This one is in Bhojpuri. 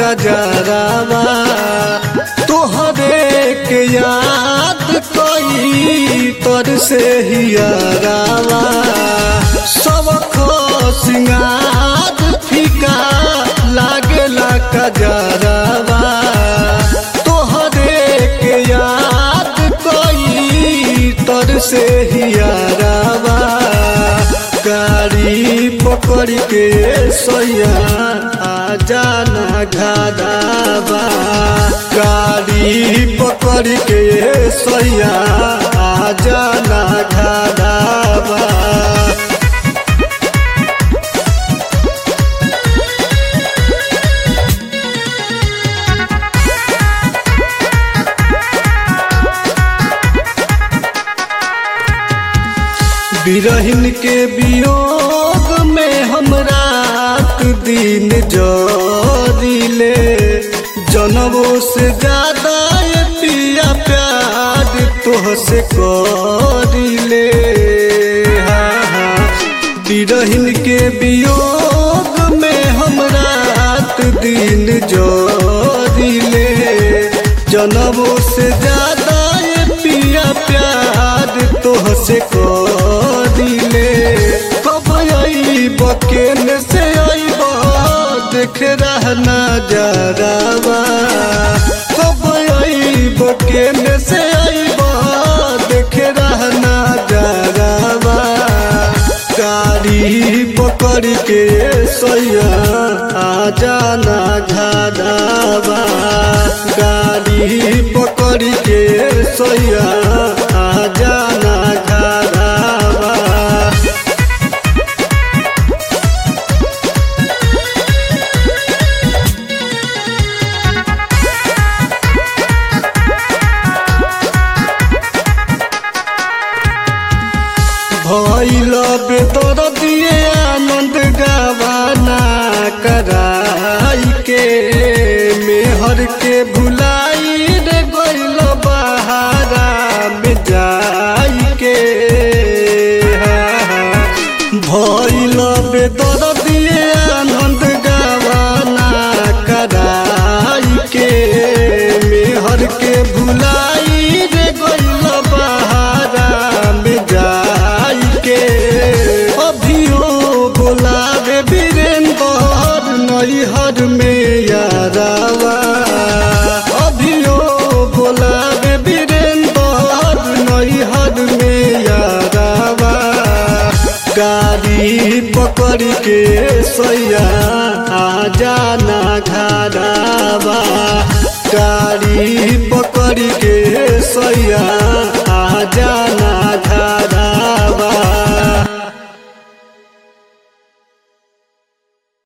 कजरावा तोहरे के याद कई तर से हियरावा सब सिंगार फीका लागेला कजरावा तोहरे के याद कई तर से हियरावा गाड़ी पकड़ के सैया आ जाना घादाबा गाड़ी पकड़ के सैया आ जाना घादाबा बिरहिन के वियोग में हम रात दिन जरिले जनवों से ज्यादा ये पिया प्यार तोह से करिले हाँ, हाँ। बिरहिन के वियोग में हम रात दिन जरिले जनवों से ज्यादा ये पिया प्यार तोह से करिले कब अइब केन से अइब देख रहना जरावा कब अइब केन से अइब देख रहना जरावा गाड़ी पकड़ के सैया आ जाना घादावा गाड़ी पकड़ के सैया आ जाना घादावा भैल बेतर दिए आनंद गवाना कराई के मेहर के भुलाई रे गैल बहारा में जाई के भैल बेतर दिए आनंद गवाना कराई के मेहर के भुलाई रे गैल बहारा में जाई के अभियो बोलावे वीरेंद्र नैहर में यारावा अभियो बोलावे वीरेंद्र नैहर में यारावा गाड़ी पकड़ के सैया आ जाना घरावा